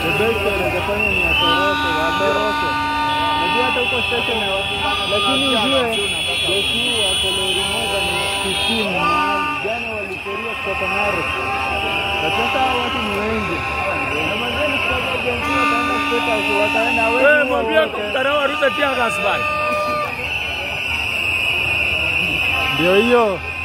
The best wanaweza fanya ni atoroke, watoroke. Najua hata huko station ya lakini ujue jeshi wako lori moja ni 15 mahali. Jana waliporia kutoka Narok. Na sasa hao watu ni wengi. Na mazeni kutoka jensi wataenda State House, wataenda Wewe wengi mwambie wote. mtandao warushe tia gas bana. Ndio hiyo.